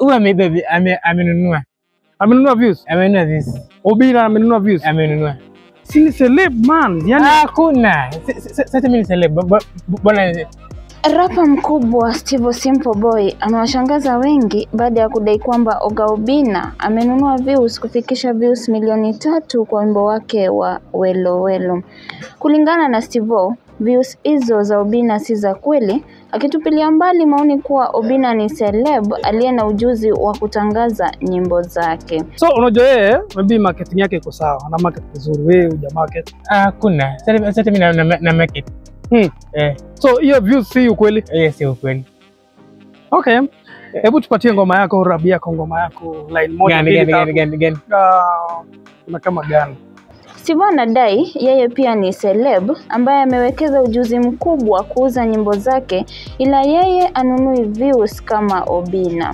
huyu ameiba vi- ame- amenunua amenunua views amenunua views Obina amenunua views amenunua si ni celeb man yani hakuna Si- si- sasa mimi ni celeb Bo- bo- bwana Rapa mkubwa Steve Simple Boy amewashangaza wengi baada ya kudai kwamba Oga Obinna amenunua views kufikisha views milioni tatu kwa wimbo wake wa Welo Welo. Kulingana na Steve O, views hizo za Obinna si za kweli, akitupilia mbali maoni kuwa Obinna ni celeb aliye na ujuzi wa kutangaza nyimbo zake. so unajua yeye maybe marketing yake iko sawa ana market vizuri wewe uja market hakuna sasa sasa mimi na, na, na make it hmm. eh so hiyo views si ukweli hiyo si ukweli okay hebu tupatie ngoma yako rap yako ngoma yako line moja gani mbili gani gani tatu gani gani Ah, kuna kama gani Steve anadai yeye pia ni celeb ambaye amewekeza ujuzi mkubwa kuuza nyimbo zake, ila yeye anunui views kama Obinna.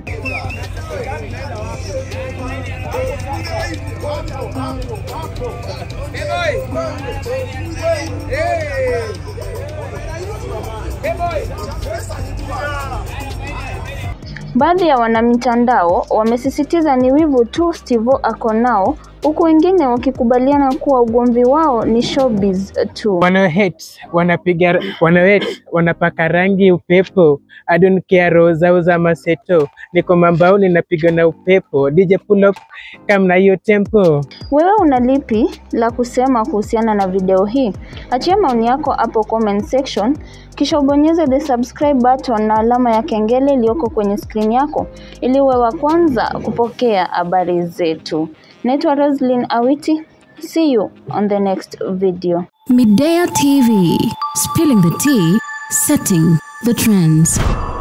Baadhi ya wanamtandao wamesisitiza ni wivu tu Steve ako nao, huku wengine wakikubaliana kuwa ugomvi wao ni showbiz tu. wana hate wanapiga wana hate wanapaka rangi upepo I don't care roho zao za maseto niko mambaoni napiga na upepo DJ pull up kama na hiyo tempo Wewe una lipi la kusema kuhusiana na video hii? Achia maoni yako hapo comment section, kisha ubonyeze the subscribe button na alama ya kengele iliyoko kwenye screen yako ili uwe wa kwanza kupokea habari zetu. Naitwa Roslyn Awiti. See you on the next video. Midea TV, spilling the tea, setting the trends.